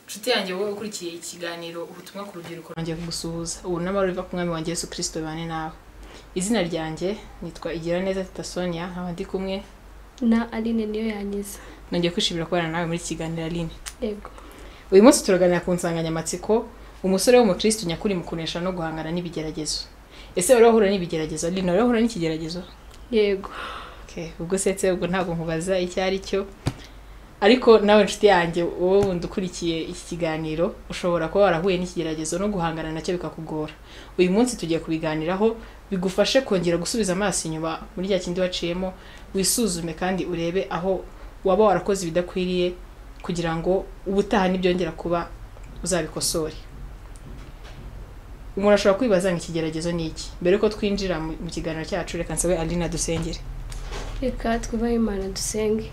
inshuti yanjye wowe ukurikiye ikiganiro ubutumwa ku rubyiruko nongeye kugusuhuza ubu n'amahoro biva ku mwami wanjye yesu kirisito bane nawe izina ryanjye nitwa igira neza tita sonia nkaba ndi kumwe na aline niyo yangiza nongeye kwishimira kubana nawe muri iki kiganiro aline yego uyu munsi turaganira ku nsanganyamatsiko umusore w'umukristo nyakuri mu kunesha no guhangana n'ibigeragezo ese wari wahura n'ibigeragezo aline wari wahura n'ikigeragezo yego Okay, ubwo setse ubwo ntabwo nkubaza icyo ari cyo ariko nawe inshuti yanjye wowe wundi ukurikiye iki kiganiro ushobora kuba warahuye n'ikigeragezo no guhangana nacyo bikakugora uyu munsi tugiye kubiganiraho bigufashe kongera gusubiza amaso inyuma muri rya kindi waciyemo wisuzume kandi urebe aho waba warakoze ibidakwiriye kugira ngo ubutaha nibyongera kuba uzabikosore umuntu ashobora kwibaza ngo ikigeragezo ni iki mbere yuko twinjira mu- mu kiganiro cyacu reka nsabe aline dusengere reka twubahe imana dusenge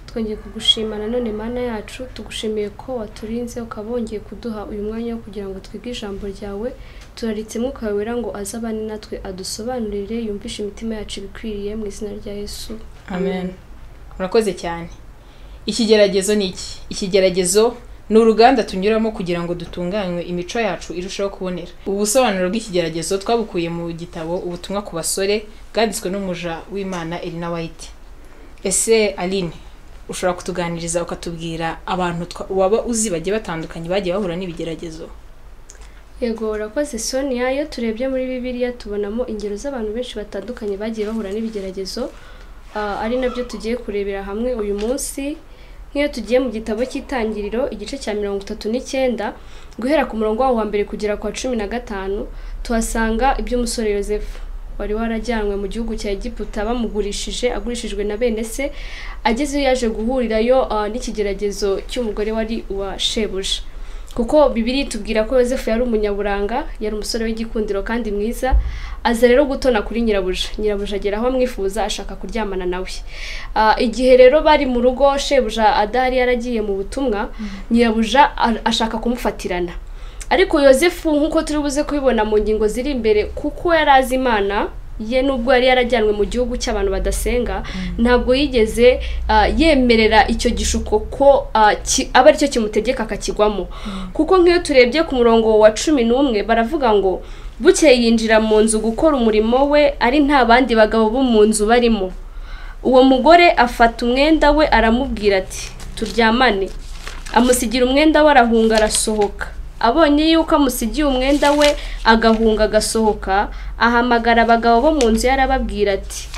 twongeye kugushima nanone mana yacu tugushimiye ko waturinze ukaba wongeye kuduha uyu mwanya wo kugira ngo twige ijambo ryawe turaritse mwuka wawe wera ngo azabane natwe adusobanurire yumvishe imitima yacu ibikwiriye mu izina rya yesu amen murakoze cyane ikigeragezo ni iki ikigeragezo ni uruganda tunyuramo kugira ngo dutunganywe imico yacu irusheho kubonera ubu busobanuro bw'ikigeragezo twabukuye mu gitabo ubutumwa ku basore bwanditswe n'umuja w'imana Elina White ese aline ushobora kutuganiriza ukatubwira abantu twa- waba uzi bagiye batandukanye bagiye bahura n'ibigeragezo yego urakoze sonia iyo turebye muri bibiliya tubonamo ingero z'abantu benshi batandukanye bagiye bahura n'ibigeragezo ah, ari nabyo tugiye kurebera hamwe uyu munsi nk'iyo tugiye mu gitabo cy'itangiriro igice cya mirongo itatu n'icyenda guhera ku murongo wawo wa mbere kugera kwa cumi na gatanu tuhasanga iby'umusore yosefu wari warajyanwe mu gihugu cya egiputa bamugurishije agurishijwe na bene se agezeyo yaje guhurirayo ah, n'ikigeragezo cy'umugore wari uwa shebuja kuko bibiri tubwira ko yosefu yari umunyaburanga yari umusore w'igikundiro kandi mwiza aza rero gutona kuri nyirabuja nyirabuja agera aho amwifuza ashaka kuryamana nawe Ah, igihe rero bari mu rugo shebuja adahari yaragiye mu butumwa nyirabuja a- ashaka kumufatirana ariko yosefu nk'uko turi buze kubibona mu ngingo ziri imbere kuko yari azi imana ye nubwo yari yarajyanwe mu gihugu cy'abantu badasenga ntabwo yigeze ah, yemerera icyo gishuko ko ah, ki- aba aricyo kimutegeka akakigwamo kuko nk'iyo turebye ku murongo wa cumi n'umwe baravuga ngo bukeye yinjira mu nzu gukora umurimo we ari nta bandi bagabo bo mu nzu barimo uwo mugore afata umwenda we aramubwira ati turyamane amusigira umwenda we arahunga arasohoka abonye yuko amusigiye umwenda we agahunga agasohoka ahamagara abagabo bo mu nzu ye arababwira ati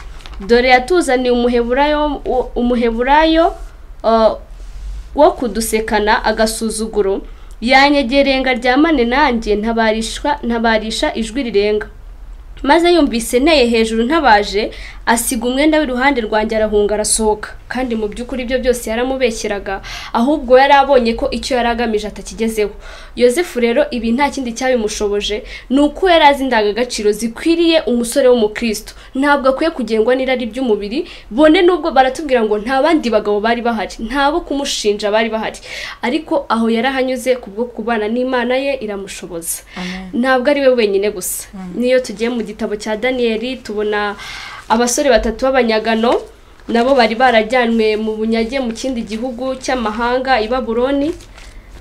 dore yatuzaniye umuheburayo umuheburayo uh, wo kudusekana agasuzuguro yanyegereye ngo aryamane nanjye ntabarishwa ntabarisha ijwi rirenga maze yumvise nteye hejuru ntabaje asiga umwenda w'iruhande rwanjye arahunga arasohoka kandi mu by'ukuri ibyo byose yaramubeshyeraga ahubwo yari abonye ko icyo yari agamije atakigezeho yosefu rero ibi nta kindi cyabimushoboje ni uko yari azi indangagaciro zikwiriye umusore w'umukristo ntabwo akwiye kugengwa n'irari ry'umubiri bone nubwo baratubwira ngo nta bandi bagabo bari bahari nta bo kumushinja bari bahari ariko aho yari ahanyuze kubwo kubana n'imana ye iramushoboza amen ntabwo ari we wenyine gusa niyo tugiye mu gitabo cya daniyeli tubona abasore batatu b'abanyagano nabo bari barajyanwe mu bunyage mu kindi gihugu cy'amahanga i baburoni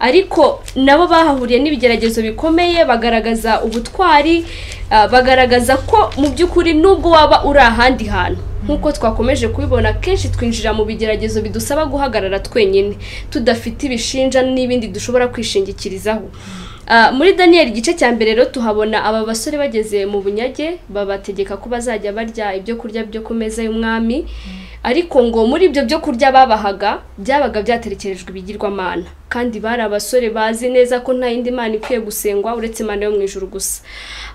ariko nabo bahahuriye n'ibigeragezo bikomeye bagaragaza ubutwari ah, bagaragaza ko mu by'ukuri nubwo waba uri ahandi hantu nk'uko twakomeje kubibona kenshi twinjira mu bigeragezo bidusaba guhagarara twenyine tudafite ibishinja n'ibindi dushobora kwishingikirizaho Ah, muri daniyeli igice cya mbere rero tuhabona aba basore bageze mu bunyage babategeka ko bazajya barya ibyo kurya byo ku meza y'umwami ariko ngo muri ibyo byo kurya babahaga byabaga byaterekerejwe ibigirwamana kandi bari abasore bazi neza ko nta yindi mana ikwiye gusengwa uretse imana yo mu ijuru gusa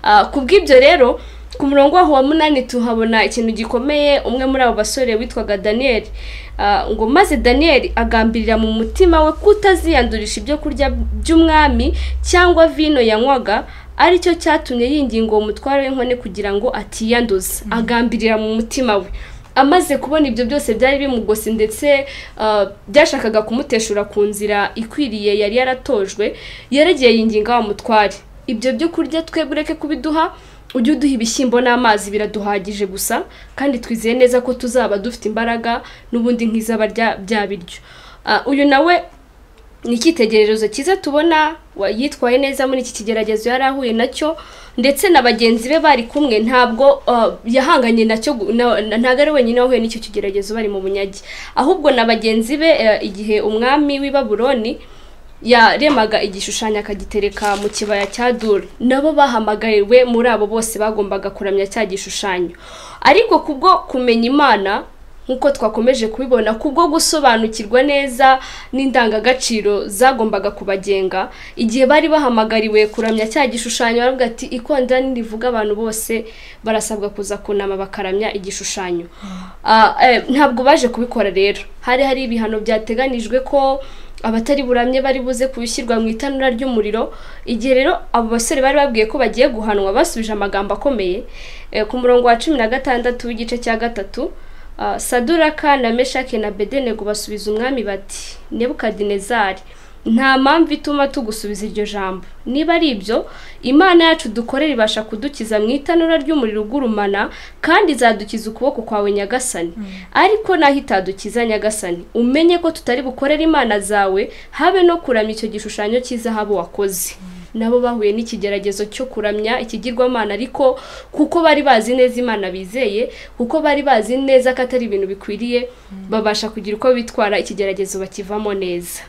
Ah, ku bw'ibyo rero ku murongo waho wa munani tuhabona ikintu gikomeye umwe muri abo basore witwaga daniyeli Ah, ngo maze daniyeli agambirira mu mutima we kutaziyandurisha ibyo kurya by'umwami cyangwa vino yanywaga ari cyo cyatumye yinginga uwo mutwaro w'inkone kugira ngo atiyanduza agambirira mu mutima we amaze kubona ibyo byose byari bimugose ndetse ah, byashakaga kumuteshura ku nzira ikwiriye yari yaratojwe yaregeye yinginga wa mutware ibyo byo kurya twebwe ureke kubiduha ujye uduha ibishyimbo n'amazi biraduhagije gusa kandi twizeye neza ko tuzaba dufite imbaraga n'ubundi nk'izabarya bya biryo Ah, uyu nawe ni icyitegererezo cyiza tubona wa- yitwaye neza muri iki kigeragezo yari ahuye nacyo ndetse na bagenzi be bari kumwe ntabwo ah, yahanganye nacyo gu- na- na- ntabwo ari wenyine wahuye n'icyo kigeragezo bari mu bunyage ahubwo na bagenzi be eh, igihe umwami w'i babuloni yaremaga igishushanyo akagitereka mu kibaya cya dura nabo bahamagariwe muri abo bose bagombaga kuramya cya gishushanyo ariko kubwo kumenya imana nk'uko twakomeje kubibona kubwo gusobanukirwa neza n'indangagaciro zagombaga kubagenga igihe bari bahamagariwe kuramya cya gishushanyo baravuga ati ikondani rivuga abantu bose barasabwa kuza kunama bakaramya igishushanyo Ah, eh, ntabwo baje kubikora rero hari hari ibihano byateganijwe ko abatari buramye bari buze kubishyirwa mu itanura ry'umuriro igihe rero abo basore bari babwiye ko bagiye guhanwa basubije amagambo akomeye Eh, ku murongo wa cumi na gatandatu w'igice cya gatatu Uh, saduraka na meshake na bedenego basubiza umwami bati nebukadinezari nta mpamvu ituma tugusubiza iryo jambo niba ari ibyo imana yacu dukorera ibasha kudukiza mu itanura ry'umuriro ugurumana kandi izadukiza ukuboko kwawe nyagasani ariko naho itadukiza nyagasani umenye ko tutari bukorera imana zawe habe no kuramya icyo gishushanyo cy'izahabu wakoze nabo bahuye n'ikigeragezo cyo kuramya ikigirwamana ariko kuko bari bazi neza imana bizeye kuko bari bazi neza ko atari ibintu bikwiriye babasha kugira uko bitwara ikigeragezo bakivamo neza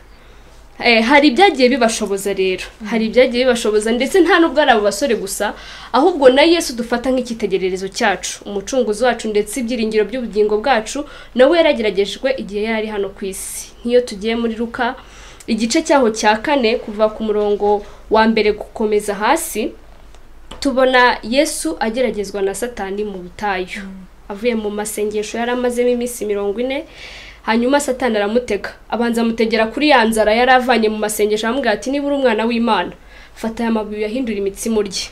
Eh, hari ibyagiye bibashoboza rero hari ibyagiye bibashoboza ndetse nta nubwo ari abo basore gusa ahubwo na yesu dufata nk'icyitegererezo cyacu umucunguzi wacu ndetse ibyiringiro by'ubugingo bwacu nawe yarageragejwe igihe yari ari hano ku isi nk'iyo tugiye muri ruka igice cyaho cya kane kuva ku murongo wa mbere gukomeza hasi tubona yesu ageragezwa na satani mu butayu avuye mu masengesho yari amazemo iminsi mirongo ine hanyuma satani aramutega abanza amutegera kuri ya nzara yari avanye mu masengesho aramubwira ati niba uri umwana w'imana fata aya mabuye ahindura imitsima urye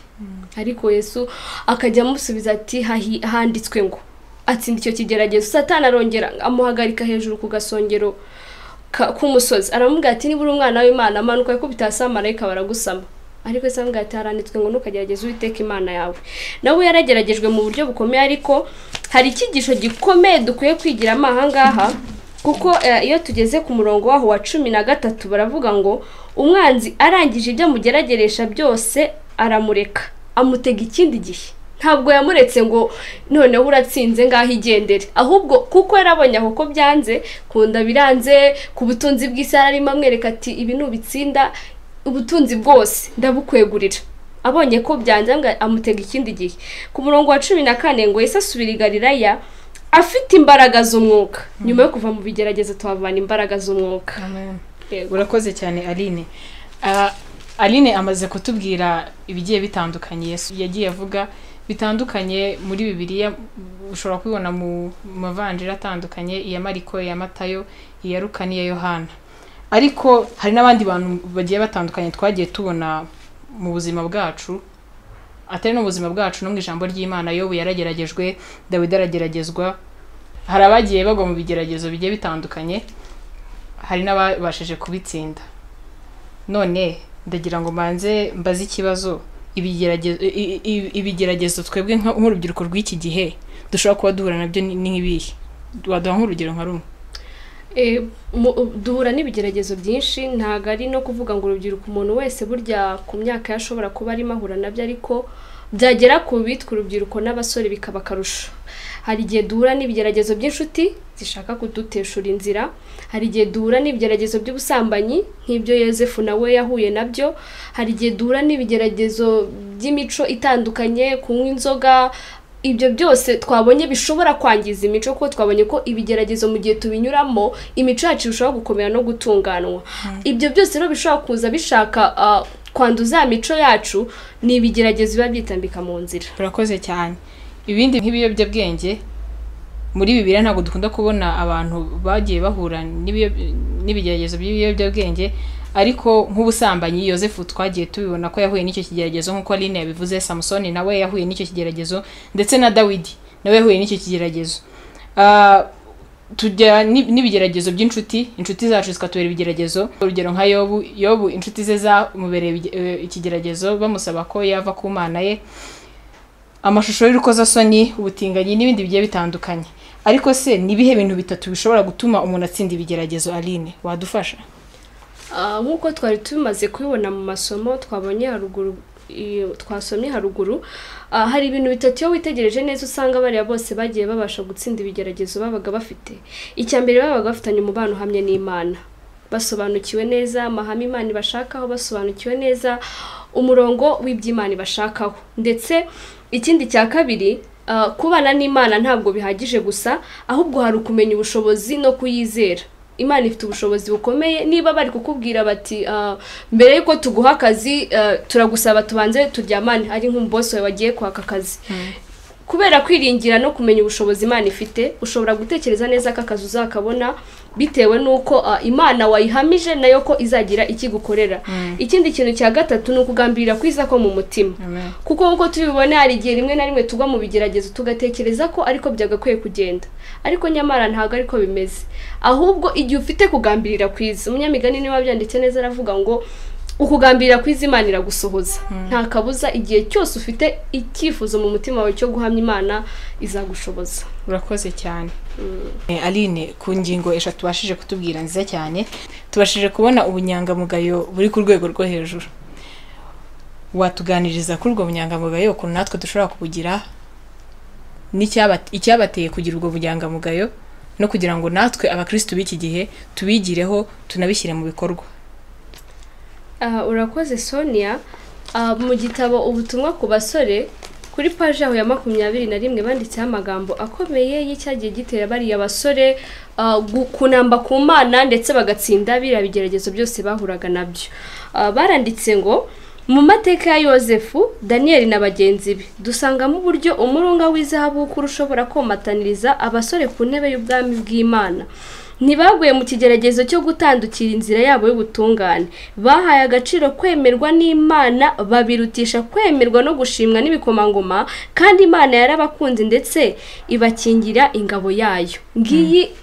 ariko yesu akajya amusubiza ati "Hahi- handitswe ngo atsinda icyo kigeragezo satani arongera amuhagarika hejuru ku gasongero ka- k'umusozi aramubwira ati niba uri umwana w'imana manuka wikubita hasi abamarayika baragusama ariko se aramubwira ati haranditswe ngo ntukagerageze uwiteka imana yawe nawe yarageragejwe mu buryo bukomeye ariko hari icyigisho gikomeye dukwiye kwigiramo ahangaha kuko eh, iyo tugeze ku murongo waho wa cumi na gatatu baravuga ngo umwanzi arangije ibyo amugerageresha byose aramureka amutega ikindi gihe ntabwo yamuretse ngo noneho uratsinze ngaho igendere ahubwo kuko yarabonye aho ko byanze kunda biranze ku butunzi bw'isi arimo amwereka ati ibi nubitsinda ubutunzi bwose ndabukwegurira abonye ko byanze amwe- amutega ikindi gihe ku murongo wa cumi na kane ngo yesu asubira i galilaya afite imbaraga z'umwuka nyuma yo kuva mu bigerageza tuhavana imbaraga z'umwuka Amen. Yego. urakoze cyane aline Ah, aline amaze kutubwira ibigiye bitandukanye yesu yagiye avuga bitandukanye muri bibiliya ushobora kubibona mu mavanjiri atandukanye iya mariko iya matayo iya ruka n'iya yohana ariko hari n'abandi bantu bagiye batandukanye twagiye tubona mu buzima bwacu atari no mu buzima bwacu no mu ijambo ry'imana yobu yarageragejwe dawidi arageragezwa hari abagiye bagwa mu bigeragezo bigiye bitandukanye hari n'ababashije kubitsinda none ndagira ngo mbanze mbaze ikibazo ibigeragezo i- i- ibigeragezo twebwe nka- nk'urubyiruko rw'iki gihe dushobora kuba duhura nabyo ni ni nk'ibihe waduha nk'urugero nka rumwe Eh, mu- duhura n'ibigeragezo byinshi ntabwo ari no kuvuga ngo urubyiruko umuntu wese burya ku myaka ye ashobora kuba arimo ahura nabyo ariko byagera ku bitwa urubyiruko n'abasore bikaba akarusho hari igihe duhura n'ibigeragezo by'inshuti zishaka kuduteshura inzira hari igihe duhura n'ibigeragezo by'ubusambanyi nk'ibyo yosefu nawe yahuye nabyo hari igihe duhura n'ibigeragezo by'imico itandukanye kunywa inzoga ibyo byose twabonye bishobora kwangiza imico kuko twabonye ko ibigeragezo mu gihe tubinyuramo imico yacu irushaho gukomera no gutunganwa ibyo byose rero bishobora kuza bishaka ah, kwanduza ya mico yacu ni ibigeragezo biba byitambika mu nzira urakoze cyane ibindi nk'ibiyobyabwenge muri bibiliya ntabwo dukunda kubona abantu bagiye bahura n'ibiyo- n'ibigeragezo by'ibiyobyabwenge ariko nk'ubusambanyi yosefu twagiye tubibona ko yahuye n'icyo kigeragezo nk'uko aline yabivuze samusoni nawe yahuye n'icyo kigeragezo ndetse na dawidi nawe yahuye n'icyo kigeragezo Ah, tujya ni- n'ibigeragezo by'inshuti inshuti zacu zikatubera ibigeragezo urugero nka yobu yobu inshuti ze zamubereye ibige- eh, ikigeragezo bamusaba ko yava ku mana ye amashusho y'urukozasoni ubutinganyi n'ibindi bigiye bitandukanye ariko se ni ibihe bintu bitatu bishobora gutuma umuntu atsinda ibigeragezo aline wadufasha Ah, nk'uko twari tumaze kubibona mu masomo twabonye haruguru iyo- twasomye haruguru ah, hari ibintu bitatu iyo witegereje neza usanga bariya bose bagiye babasha gutsinda ibigeragezo babaga bafite icya mbere babaga bafitanye umubano uhamye n'imana basobanukiwe neza amahame imana ibashakaho basobanukiwe neza umurongo w'iby'imana ibashakaho ndetse ikindi cya kabiri ah, kubana n'imana ntabwo bihagije gusa ahubwo hari ukumenya ubushobozi no kuyizera imana ifite ubushobozi bukomeye niba bari kukubwira bati "Ah, mbere y'uko tuguha akazi ah, turagusaba tubanze turyamane ari nk'umubosi wawe wagiye kwaka akazi kubera kwiringira no kumenya ubushobozi imana ifite ushobora gutekereza neza ko akazi uzakabona bitewe n'uko ah, imana wayihamije nayo ko izagira ikigukorera ikindi kintu cya gatatu ni ukugambirira kwiza ko mu mutima kuko nk'uko tubibona hari igihe rimwe na rimwe tugwa mu bigeragezo tugatekereza ko ariko byagakwiye kugenda ariko nyamara ntabwo ariko bimeze ahubwo igihe ufite kugambirira kwiza umunyamigani niba byanditse neza aravuga ngo ukugambirira kwiza imana iragusohoza nta kabuza igihe cyose ufite icyifuzo mu mutima wawe cyo guhamya imana izagushoboza urakoze cyane Eh, aline ku ngingo eshatu tubashije kutubwira nziza cyane tubashije kubona ubunyangamugayo buri ku rwego rwo hejuru watuganiriza kuri ubwo bunyangamugayo ukuntu natwe dushobora kubugira n'icyaba- icyabateye kugira ubwo bunyangamugayo no kugira ngo natwe abakirisitu b'iki gihe tubigireho tunabishyire mu bikorwa Ah, urakoze sonia Ah, mu gitabo ubutumwa ku basore kuri paji yaho ya makumyabiri na rimwe banditseho amagambo akomeye y'icyagiye gitera bariya basore ah, gu- kunamba ku mana ndetse bagatsinda biriya bigeragezo byose bahuraga nabyo Ah, baranditse ngo mu mateka ya yosefu daniyeli na bagenzi be dusangamo uburyo umurunga w'izahabu w'ukuri ushobora komataniriza abasore ku ntebe y'ubwami bw'imana ntibaguye mu kigeragezo cyo gutandukira inzira yabo y'ubutungane bahaye agaciro kwemerwa n'imana babirutisha kwemerwa no gushimwa n'ibikomangoma kandi imana yarabakunze ndetse ibakingira ingabo yayo ngiyi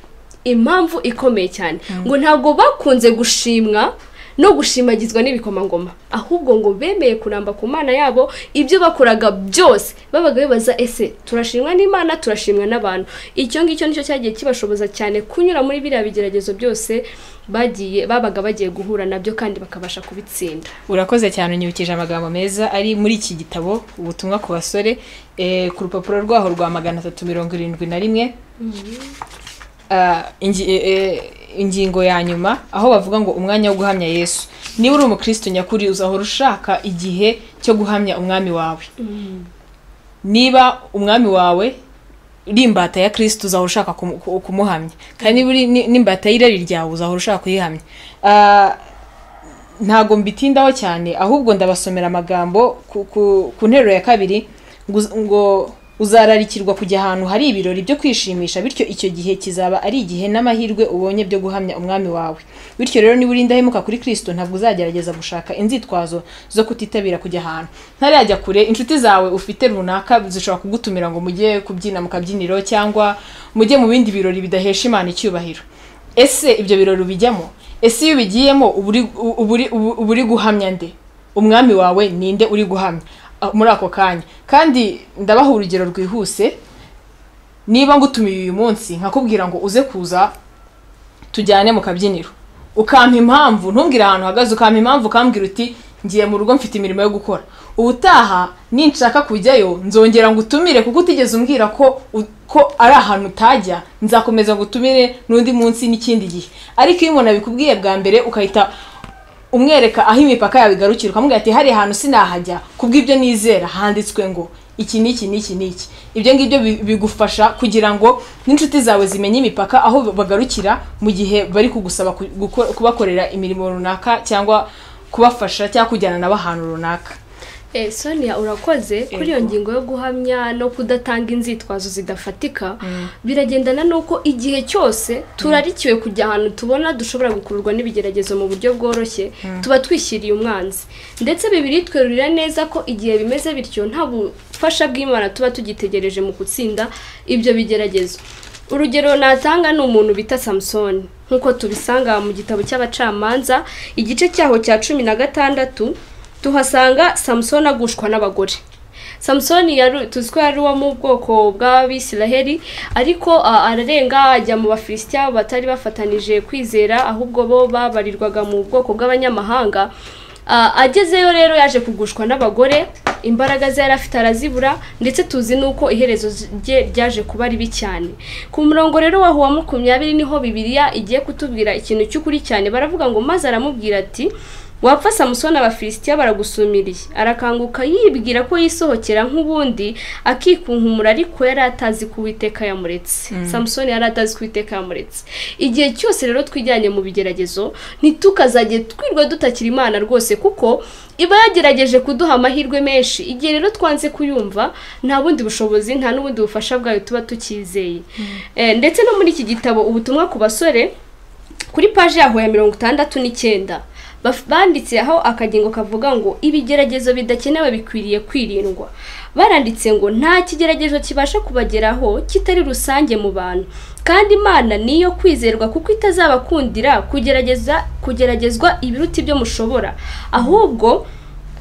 impamvu ikomeye cyane ngo ntabwo bakunze gushimwa no gushimagizwa n'ibikomangoma ahubwo ngo bemeye kuramba ku mana yabo ibyo bakoraga byose babaga bibaza ese turashimwa n'imana turashimwa n'abantu icyo ngicyo nicyo cyagiye kibashoboza cyane kunyura muri biriya bigeragezo byose bagiye babaga bagiye guhura nabyo kandi bakabasha kubitsinda urakoze cyane unyibukije amagambo meza ari muri iki gitabo ubutumwa ku basore eh, ku rupapuro rwaho rwa magana atatu mirongo irindwi na rimwe Ah, ingi- eh, eh, ingingo ya nyuma aho bavuga ngo umwanya wo guhamya yesu niba uri umukristo nyakuri uzahora ushaka igihe cyo guhamya umwami wawe niba umwami wawe uri imbata ya kirisito uzahora ushaka kumu- ku- kumuhamya kandi niba uri ni- n'imbata y'irari ryawe uzahora ushaka kuyihamya Ah, ntago mbitindaho cyane ahubwo ndabasomera amagambo ku- ku ku nteruro ya kabiri ngo uz- ngo uzararikirwa kujya ahantu hari ibirori byo kwishimisha bityo icyo gihe kizaba ari igihe n'amahirwe ubonye byo guhamya umwami wawe bityo rero niba uri indahemuka kuri kirisito ntabwo uzagerageza gushaka inzitwazo zo kutitabira kujya ahantu ntarajya kure inshuti zawe ufite runaka zishobora kugutumira ngo mujye kubyina mu kabyiniro cyangwa mujye mu bindi birori bidahesha imana icyubahiro ese ibyo birori ubijyamo ese iyo ubigiyemo uba uri- uba uri- uba uri guhamya nde umwami wawe ninde uri guhamya Ah, muri ako kanya kandi ndabaha urugero rwihuse niba ngutumiye uyu munsi nkakubwira ngo uze kuza tujyane mu kabyiniro ukampa impamvu ntumbwire ahantu uhagaze ukampa impamvu ukambwira uti ngiye mu rugo mfite imirimo yo gukora ubutaha ninshaka kujyayo nzongera ngo utumire kuko utigeze umbwira ko u- ko ari ahantu utajya nzakomeza ngo utumire n'undi munsi n'ikindi gihe ariko iyo umuntu abikubwiye bwa mbere ukahita umwereka aho imipaka yawe igarukira ukamubwira ati hariya hantu sinahajya kubw'ibyo nizera handitswe ngo iki n'iki n'iki n'iki ibyo ngibyo bi- bigufasha kugira ngo n'inshuti zawe zimenye imipaka aho bagarukira mu gihe bari kugusaba ku- guko- kubakorera imirimo runaka cyangwa kubafasha cyangwa kujyana nabo ahantu runaka Eh, Sonia urakoze kuri iyo Yego. ngingo yo guhamya no kudatanga inzitwazo zidafatika biragendana n'uko igihe cyose turarikiwe kujya ahantu tubona dushobora gukururwa n'ibigeragezo mu buryo bworoshye tuba twishyiriye umwanzi ndetse bibiri twerurira neza ko igihe bimeze bityo nta bufasha bw'imana tuba tugitegereje mu gutsinda ibyo bigeragezo urugero natanga ni umuntu bita samusoni nk'uko tubisanga mu gitabo cy'abacamanza igice cyaho cya cumi na gatandatu tuhasanga samusoni agushwa n'abagore samusoni yari- tuzi ko yari uwo mu bwoko bw'abisiraheli ariko ah, ararenga ajya mu bafilisitiya batari bafatanije kwizera ahubwo bo babarirwaga mu bwoko bw'abanyamahanga Ah, agezeyo rero yaje kugushwa n'abagore imbaraga ze yari afite arazibura ndetse tuzi n'uko iherezo rye ryaje kuba ribi cyane ku murongo rero wa wa makumyabiri niho bibiliya igiye kutubwira ikintu cy'ukuri cyane baravuga ngo maze aramubwira ati wapfa samusoni abafilisitiya baragusumiriye arakanguka yibwira ko yisohokera nk'ubundi akikunkumura ariko yari atazi ko uwiteka yamuretse samusoni yari atazi ko uwiteka yamuretse igihe cyose rero twijyanye mu bigeragezo ntitukazajye twirwa dutakira imana rwose kuko iba yagerageje kuduha amahirwe menshi igihe rero twanze kuyumva nta bundi bushobozi nta n'ubundi bufasha bwayo tuba tukizeye Eh, ndetse no muri iki gitabo ubutumwa ku basore kuri paji yaho ya mirongo itandatu n'icyenda baf- banditse aho akagingo kavuga ngo ibigeragezo bidakenewe bikwiriye kwirindwa baranditse ngo nta kigeragezo kibasha kubageraho kitari rusange mu bantu kandi imana niyo kwizerwa kuko itazabakundira kugerageza kugeragezwa ibiruta ibyo mushobora ahubwo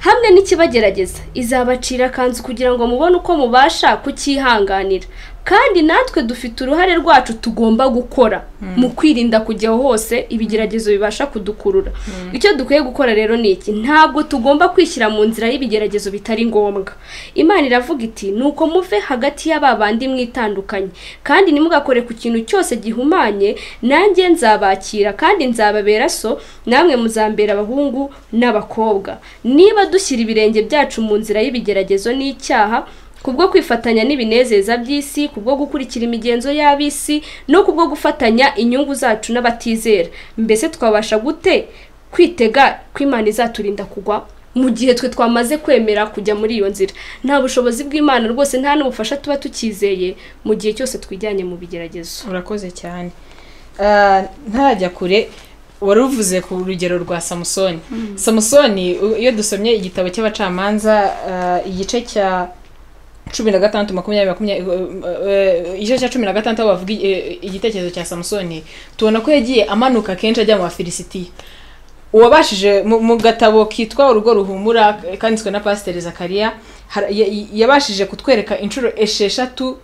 hamwe n'ikibagerageza izabacira akanzu kugira ngo mubone uko mubasha kucyihanganira kandi natwe dufite uruhare rwacu tugomba gukora mu kwirinda kujyaho hose ibigeragezo bibasha kudukurura icyo dukwiye gukora rero ni iki ntabwo tugomba kwishyira mu nzira y'ibigeragezo bitari ngombwa imana iravuga iti nuko muve hagati y'aba bandi mwitandukanye kandi ntimugakore ku kintu cyose gihumanye nanjye nzabakira kandi nzababera so namwe muzambera abahungu n'abakobwa niba dushyira ibirenge byacu mu nzira y'ibigeragezo n'icyaha kubwo kwifatanya n'ibinezeza by'isi kubwo gukurikira imigenzo y'ab'isi no kubwo gufatanya inyungu zacu n'abatizera mbese twabasha gute kwitega ko imana izaturinda kugwa mu gihe twe twamaze kwemera kujya muri iyo nzira nta bushobozi bw'imana rwose nta n'ubufasha tuba tukizeye mu gihe cyose twijyanye mu bigeragezo urakoze cyane Ah, ntarajya kure wari uvuze ku rugero rwa samusoni samusoni u- iyo dusomye igitabo cy'abacamanza ah, igice cya cumi na gatandatu makumyabiri makumyabiri eh, eh, igice cya cumi na gatandatu aho bavuga i- eh, igitekerezo cya samusoni tubona ko yagiye amanuka kenshi ajya mu bafilisitiya uwabashije mu mu gatabo kitwa urugo ruhumura kanditswe na pasiteri zakariya har- ya- ya- yabashije kutwereka inshuro esheshatu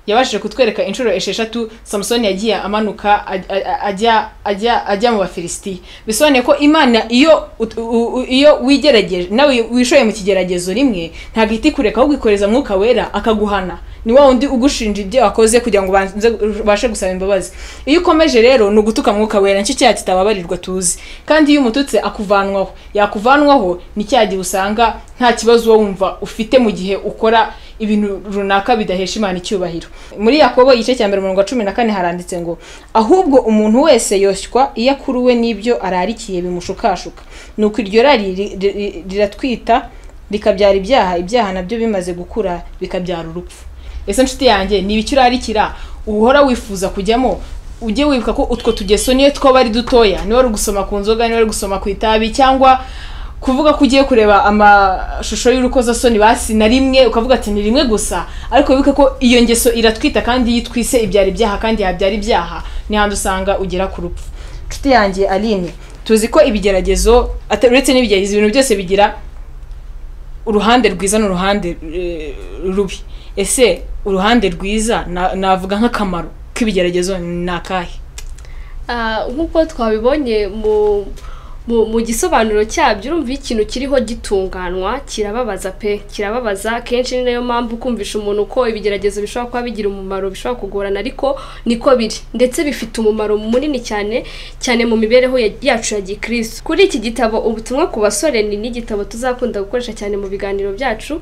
yabashije kutwereka inshuro esheshatu samusoni yagiye amanuka aj- aj- ajya ajya ajya mu bafilisitiya bisobanuye ko imana iyo ut- u- u- iyo wigerageje nawe wishoye mu kigeragezo rimwe ntabwo ihita ikureka ahubwo ikoreza mwuka wera akaguhana ni wa wundi ugushinja ibyo wakoze kugira ngo ubanze- ubashe gusaba imbabazi iyo ukomeje rero ni ugutuka mwuka wera nicyo cyaha kitababarirwa tuzi kandi iyo umututse akuvanwaho yakuvanwaho ni cya gihe usanga nta kibazo uba wumva ufite mu gihe ukora ibintu runaka bidahesha imana icyubahiro muri yakobo igice cya mbere umurongo wa cumi na kane haranditse ngo ahubwo umuntu wese yoshywa iyo akuruwe n'ibyo ararikiye bimushukashuka nuko iryo rari ri- ri- ri- riratwita rikabyara ibyaha ibyaha nabyo bimaze gukura bikabyara urupfu ese nshuti yanjye ni ibiki urarikira uhora wifuza kujyamo ujye wibuka ko utwo tugeso niyo twaba ari dutoya niba ari gusoma ku nzoga niba ari gusoma ku itabi cyangwa kuvuga ko ugiye kureba amashusho y'urukozasoni basi na rimwe ukavuga ati ni rimwe gusa ariko wibuke ko iyo ngeso iratwita kandi iyo itwise ibyara ibyaha kandi yabyara ibyaha ni handi usanga ugera ku rupfu nshuti yanjye aline tuzi ko ibigeragezo ata- uretse n'ibigeragezo ibintu byose bigira uruhande rwiza n'uruhande eh, rubi ese uruhande rwiza na- navuga nk'akamaro k'ibigeragezo ni akahe Ah, nk'uko twabibonye mu mu, mu gisobanuro cyabyo urumva iyo ikintu kiriho gitunganwa kirababaza pe kirababaza kenshi ni nayo mpamvu kumvisha umuntu ko ibigeragezo bishobora kuba bigira umumaro bishobora kugorana ariko niko biri ndetse bifite umumaro munini cyane cyane mu mibereho ya- yacu ya gikristo kuri iki gitabo ubutumwa ku basore ni n'igitabo tuzakunda gukoresha cyane mu biganiro byacu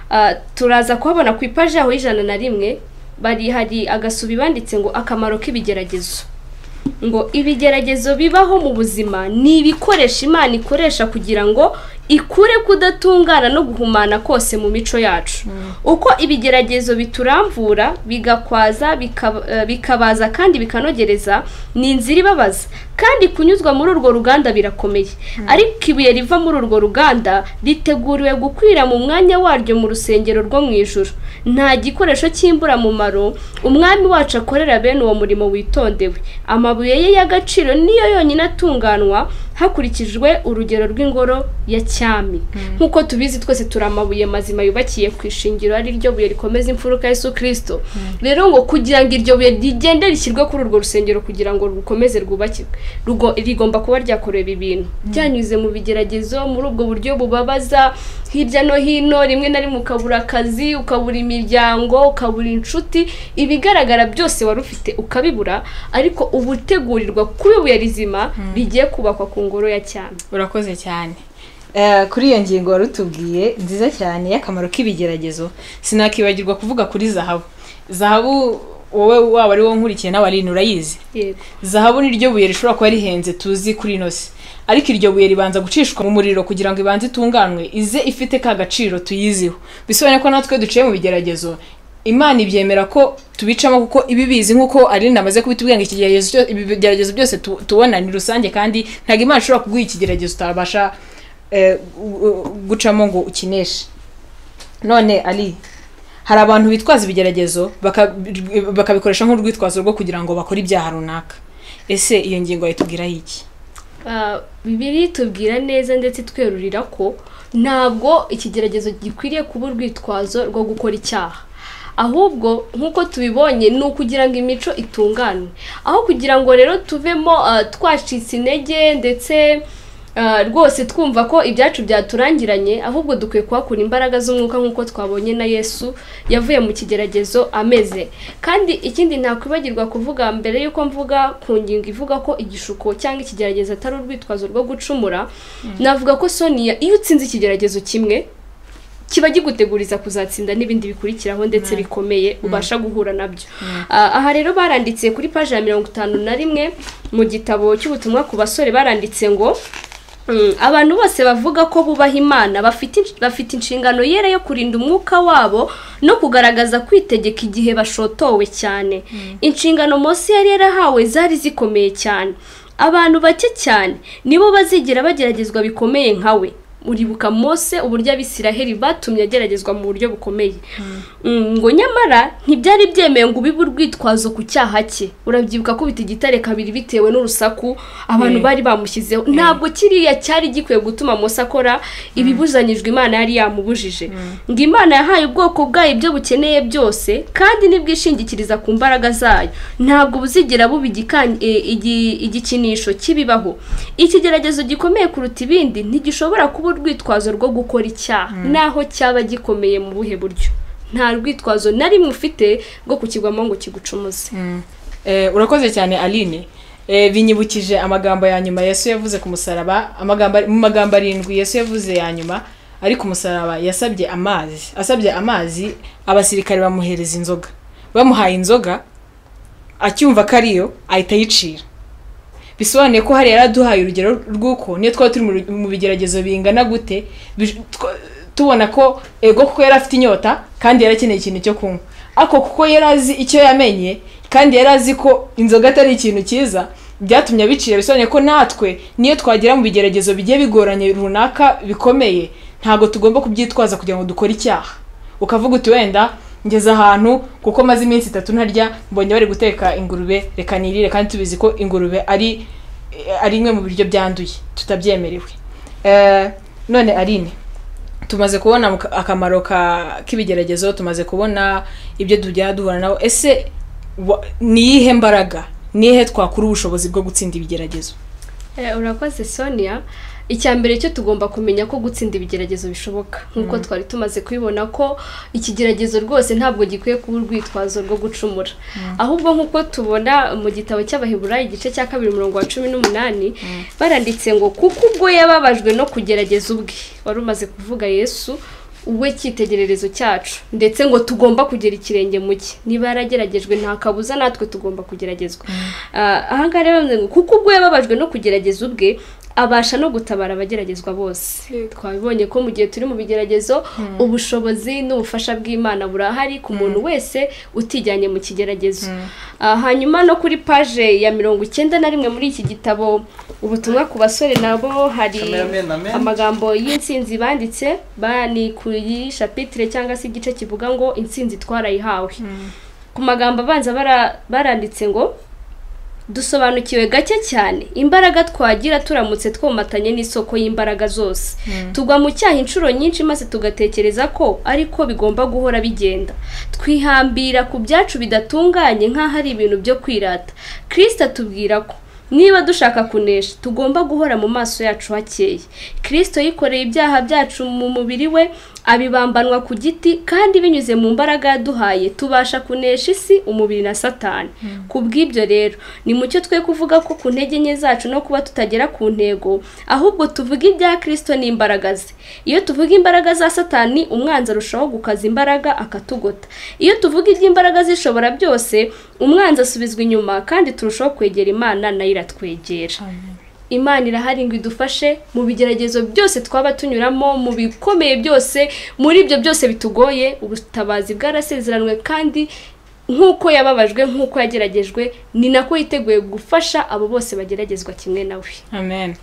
Ah, turaza kuhabona ku ipaji yaho y'ijana na rimwe bari hari agasubi banditse ngo akamaro k'ibigeragezo ngo ibigeragezo bibaho mu buzima ni ibikoresho imana ikoresha kugira ngo ikure kudatungana no guhumana kose mu mico yacu uko ibigeragezo bituramvura bigakwaza bikaba- eh, bikabaza kandi bikanogereza ni inzira ibabaza kandi kunyuzwa muri urwo ruganda birakomeye ariko ibuye riva muri urwo ruganda riteguriwe gukwira mu mwanya waryo mu rusengero rwo mu ijuru nta gikoresho cy'imburamumaro umwami wacu akorera bene uwo murimo witondewe amabuye ye y'agaciro niyo yonyine atunganwa hakurikijwe urugero rw'ingoro ya cyami nk'uko tubizi twese turi amabuye mazima yubakiye ku ishingiro ari ryo buye rikomeza imfuruka ya yesu kirisito rero ngo kugira ngo iryo buye rigende rishyirwe kuri urwo rusengero kugira ngo rukomeze rwubakirwe rugo- rigomba kuba ryakorewe ibintu byanyuze mu bigeragezo muri ubwo buryo bubabaza hirya no hino rimwe na rimwe ukabura akazi ukabura imiryango ukabura inshuti ibigaragara byose wari ufite ukabibura ariko uba utegurirwa kuba ibuye rizima rigiye kubakwa ku ngoro ya cyami urakoze cyane Eh, kuri iyo ngingo wari utubwiye nziza cyane y'akamaro k'ibigeragezo sinakibagirwa kuvuga kuri zahabu zahabu wowe waba ari wo nkurikiye n'abarintu urayizi yego zahabu ni ryo buye rishobora kuba rihenze tuzi kuri ino si ariko iryo buye ribanza gucishwa mu muriro kugira ngo ibanze itunganwe ize ifite ka gaciro tuyiziho bisobanuye ko natwe duciye mu bigeragezo imana ibyemera ko tubicamo kuko iba ibizi nk'uko ari namaze kubitubwira ngo iki geragezo cyo- ibi bigeragezo byose tu- tubona ni rusange kandi ntabwo imana ishobora kuguha ikigeragezo utabasha eh, gu- gu- gucamo ngo ukineshe none ali hari abantu bitwaza ibigeragezo baka- bakabikoresha nk'urwitwazo rwo kugira ngo bakore ibyaha runaka ese iyo ngingo yayitubwiraho iki Ah, bibiri tubwira neza ndetse itwerurira ko ntabwo ikigeragezo gikwiriye kuba urwitwazo rwo gukora icyaha ahubwo nk'uko tubibonye ni ukugira ngo imico itunganwe aho kugira ngo rero tuvemo ah, twacitse intege ndetse ah, rwose twumva ko ibyacu byaturangiranye ahubwo dukwiye kuhakura imbaraga z'umwuka nk'uko twabonye na yesu yavuye mu kigeragezo ameze kandi ikindi ntakwibagirwa kuvuga mbere y'uko mvuga ku ngingo ivuga ko igishuko cyangwa ikigeragezo atari urwitwazo rwo gucumura navuga ko sonia iyo utsinze ikigeragezo kimwe kiba kiguteguriza kuzatsinda n'ibindi bikurikiraho ndetse bikomeye ubasha guhura nabyo Ah, aha rero baranditse kuri paji ya mirongo itanu na rimwe mu gitabo cy'ubutumwa ku basore baranditse ngo Mm, abantu bose bavuga ko bubaha imana bafite insh- bafite inshingano yera yo kurinda umwuka wabo no kugaragaza kwitegeka igihe bashotowe cyane inshingano Mose yari yarahawe zari zikomeye cyane abantu bake cyane nibo bazigera bageragezwa bikomeye nkawe uribuka Mose uburyo abisiraheli batumye ageragezwa mu buryo bukomeye Mm, ngo nyamara ntibyari byemewe ngo ubibe urwitwazo ku cyaha cye urabyibuka kubita igitare kabiri bitewe n'urusaku abantu Mm. bari bamushyizeho ntabwo kiriya cyari gikwiye gutuma Mose akora ibibuzanyijwe imana yari yamubujije ngo imana yahaye ubwoko bwayo ibyo bukeneye byose kandi nibwishingikiriza ku mbaraga zayo ntabwo buzigira buba igikan- e, igi- igikinisho kibibaho ikigeragezo gikomeye kuruta ibindi ntigishobora kuba urwitwazo rwo gukora icyaha naho cyaba gikomeye mu buhe buryo nta rwitwazo na rimwe ufite rwo kukigwamo ngo kigucumuze Eh, urakoze cyane aline Eh, binyibukije amagambo ya nyuma yesu yavuze ku musaraba amagambo ari- mu magambo arindwi yesu yavuze ya nyuma ari ku musaraba yasabye amazi asabye amazi abasirikare bamuhereza inzoga bamuhaye inzoga acyumva ko ariyo ahita ayicira bisobanuye ko hariya yaraduhaye urugero rw'uko niyo twaba turi mu ru- mu bigeragezo bingana gute bi- tw- tubona ko ego kuko yari afite inyota kandi yari akeneye ikintu cyo kunywa ariko kuko yari azi icyo yamenye kandi yari azi ko inzoga atari ikintu cyiza byatumye abicira bisobanuye ko natwe niyo twagera mu bigeragezo bigiye bigoranye runaka bikomeye ntabwo tugomba kubyitwaza kugira ngo dukore icyaha ukavuga uti wenda ngeze ahantu kuko maze iminsi itatu ntarya mbonye bari guteka ingurube reka nirire kandi tubizi ko ingurube ari ari imwe mu biryo byanduye tutabyemerewe Eh, none arine tumaze kubona mu ka- akamaro ka k'ibigeragezo tumaze kubona ibyo tujya duhura nabo ese wa- ni iyihe mbaraga ni iyihe twakura ubushobozi bwo gutsinda ibigeragezo Eh, urakoze sonia icya mbere cyo tugomba kumenya ko gutsinda ibigeragezo bishoboka nk'uko twari tumaze kubibona ko ikigeragezo rwose ntabwo gikwiye kuba urwitwazo rwo gucumura ahubwo nk'uko tubona mu gitabo cy'abaheburayo igice cya kabiri umurongo wa cumi n'umunani baranditse ngo kuko ubwo yababajwe no kugerageza ubwe wari umaze kuvuga yesu we cyitegererezo cyacu ndetse ngo tugomba kugera ikirenge mu cye niba yarageragejwe nta kabuza natwe tugomba kugeragezwa Ah, aha ngaha rero baravuze ngo kuko ubwo yababajwe no kugerageza ubwe abasha no gutabara abageragezwa bose Yego. twabibonye ko mu gihe turi mu bigeragezo ubushobozi n'ubufasha bw'imana burahari ku muntu wese utijyanye mu kigeragezo Ah, hanyuma no kuri paje ya mirongo icyenda na rimwe muri iki gitabo ubutumwa ku basore nabo hari Amen, amen. amagambo y'insinzi banditse ba- ni kuri shapitire cyangwa se igice kivuga ngo insinzi twarayihawe ku magambo abanza bara- baranditse ngo dusobanukiwe gake cyane imbaraga twagira turamutse twomatanye n'isoko y'imbaraga zose tugwa mu cyaha inshuro nyinshi maze tugatekereza ko ariko bigomba guhora bigenda twihambira ku byacu bidatunganye nk'aho ari ibintu byo kwirata kirisita atubwira ko niba dushaka kunesha tugomba guhora mu maso yacu hakeye kirisito yikoreye ibyaha byacu mu mubiri we abibambanwa ku giti kandi binyuze mu mbaraga yaduhaye tubasha kunesha isi umubiri na satani ku bw'ibyo rero ni mucyo twe kuvuga ko ku ntege nke zacu no kuba tutagera ku ntego ahubwo tuvuga ibya kirisito n'imbaraga ze iyo tuvuga imbaraga za satani umwanzi arushaho gukaza imbaraga akatugota iyo tuvuga iby'imbaraga zishobora byose umwanzi asubizwa inyuma kandi turushaho kwegera imana nayo iratwegera imana irahari ngo idufashe mu bigeragezo byose twaba tunyuramo mu bikomeye byose muri ibyo byose bitugoye ubutabazi bwarasezeranywe kandi nk'uko yababajwe nk'uko yageragejwe ni nako yiteguye gufasha abo bose bageragezwa kimwe nawe amen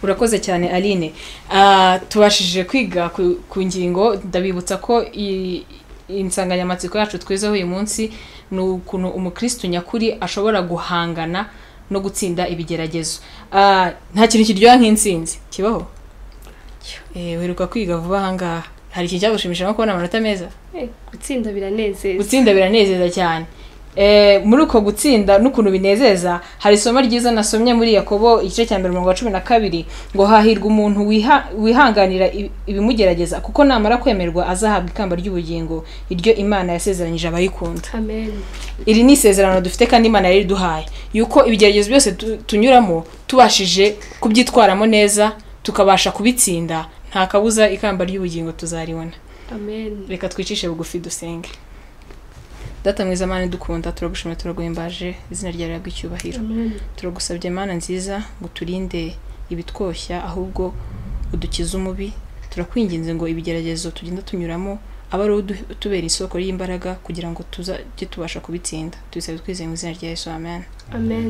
urakoze cyane aline Ah, tubashije kwiga ku- ku ngingo ndabibutsa ko i- insanganyamatsiko yacu twizeho uyu munsi ni ukuntu umukristo nyakuri ashobora guhangana no gutsinda ibigeragezo Ah, nta kintu kiryoha nk'insinzi kibaho Eh, wiruka kwiga vuba ahangaha hari ikintu cyagushimisha nko kubona amanota meza Eh, gutsinda biranezeza gutsinda biranezeza cyane Eh, muri uko gutsinda n'ukuntu binezeza hari isomo ryiza nasomye muri yakobo igice cya mbere umurongo wa cumi na kabiri ngo hahirwa umuntu wiha- wihanganira ibi- ibimugerageza kuko namara kwemerwa azahabwa ikamba ry'ubugingo iryo imana yasezeranyije abayikunda amen iri ni isezerano dufite kandi imana yari iduhaye yuko ibigeragezo byose tu- tunyuramo tubashije kubyitwaramo neza tukabasha kubitsinda nta kabuza ikamba ry'ubugingo tuzaribona amen reka twicishe bugufi dusenge data mwiza mana dukunda turagushimira turaguhimbaje izina ryawe rihabwe icyubahiro amen turagusabye mana nziza ngo turinde ibitwoshya ahubwo udukize umubi turakwinginze ngo ibigeragezo tugenda tunyuramo abe ari udu- utubera isoko ry'imbaraga kugira ngo tuzajye tubasha kubitsinda tubisabye twizeye mu izina rya yesu amen amen